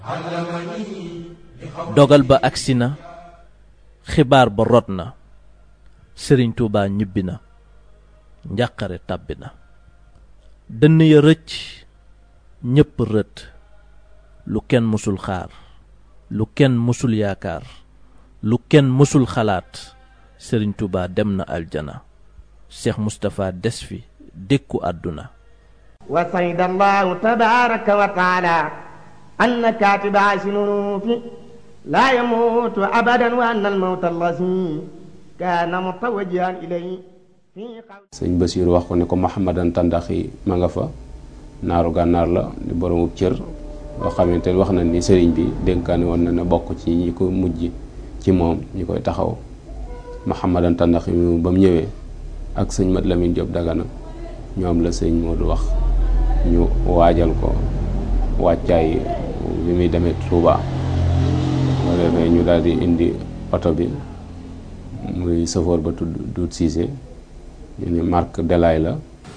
dogal ba agsi na xibaar ba rot na sëriñ tuubaa ñibbi na njàqare tàbbi na dënn ya rëcc ñépp rët lu kenn mësul xaar lu kenn mësul yaakaar lu kenn mësul xalaat sëriñ tuubaa dem na aljana seex mustapha des fi dékku àdduna wa sayda allahu tabaraka wa taala anna katiba sinunufi laa yamuutu abadan wa anna almawta allazi kaana mutawajjihan ilayhi sëñ Basiir wax ko ne ko Mouhamadan Tandaxi ma nga fa naaru gànnaar la di boromub cër boo xamante ne wax na ni sëriñ bi dénkaane woon na ne bokk ci ñi ko mujj ci moom ñi koy taxaw Mouhamadan Tandaxi mi ba mu ñëwee ak sëñ Mat Lamin Jóob Dagana ñoom la sëñ Moodu wax ñu waajal ko wàccaay bi muy demee Touba boo defee ñu daal di indi oto bi muy safoor ba tudd Duut Siise ñu ne marque Delaay la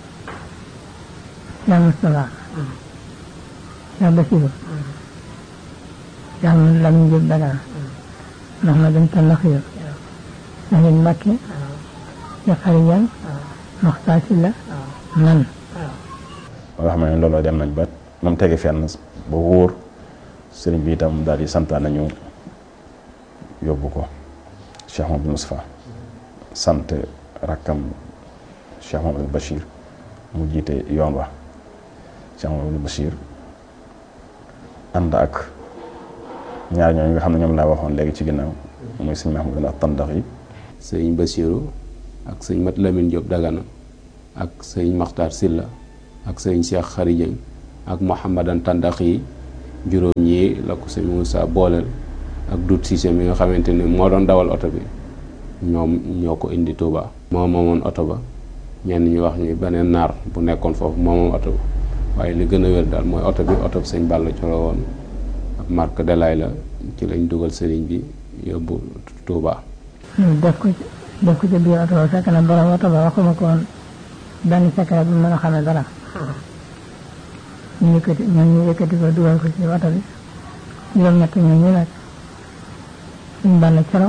yaa Moustapha yaa Basiru yaa Mat Lamin Jóob Dagana ndax ma dem Tandaxi na ngeen Mbàkke ya xarijan Maxtaar Sylla man ba nga xam ne looloo dem nañ ba moom tege fenn ba wóor sëriñ bi itam daal di santaan nañu yóbbu ko Cheikh Mamadou Moustapha sant rakkam Cheikh Mamadou Bachir mu jiite yoon wa Cheikh Mamadou Bachir ànd ak ñaar ñooñu nga xam ne ñoom laa waxoon léegi ci ginnaaw muy sëñ Mahmoud ak tandax yi sëñ Basiiru ak sëñ Mat Lamin Jóob Dagana ak sëñ Maxtaar Silla ak sëñ Cheikh Xarijëng ak Mouhamadan Tandax yi juróom ñii la ko sëñ Moussa booleel ak Dut Siise mi nga xamante ni moo doon dawal oto bi ñoom ñoo ko indi Touba. moo moomoon oto ba ñenn ñu wax ñu beneen naar bu nekkoon foofu moo moom oto ba waaye li gën a wér daal mooy oto bi oto bi sëñ Balla Coro woon ab marque Delaay la ci lañ dugal sëriñ bi yóbbu Touba. def ko ci def ko ci biir oto ba fekk na borom oto ba waxuma ko woon benn secret bu mën a xamee dara ñu yëkkati ñoom ñu yëkkati ko dugal ko ci oto bi juróom-ñett ñoom ñu nag suñ Balla Coro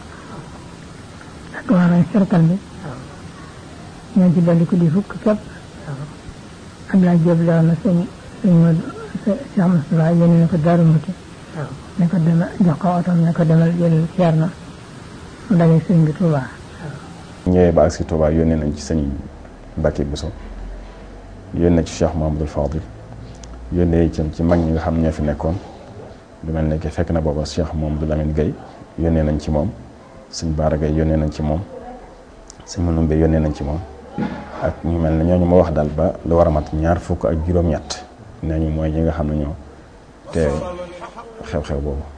ak waa nañ cercle bi ñoo ci dolli ko di fukk képp Abdoulaye Diop leew na sëñ sëñ Modou Cheikh Moustapha yéen ne ko Daaru Muti ne ko demal jox ko oto ne ko demal jël ceer na mu daje sëñ bi Touba ñëwee ba agsi Touba yónnee nañ ci sëñ Mbacke Bousso yónnee ci Cheikh Mahamadul Fadil yónnee itam ci mag ñi nga xam ñoo fi nekkoon lu mel ne que fekk na booba Cheikh Mahamadou Lamine Gueye yónnee nañ ci moom sëñ Baara Gueye yónnee nañ ci moom sëñ Manoumbe yónnee nañ ci moom ak ñu mel ne ñooñu ma wax daal ba lu war a mat ñaar fukk ak juróom-ñett nee ñu mooy ñi nga xam ne ñoo te xew-xew boobu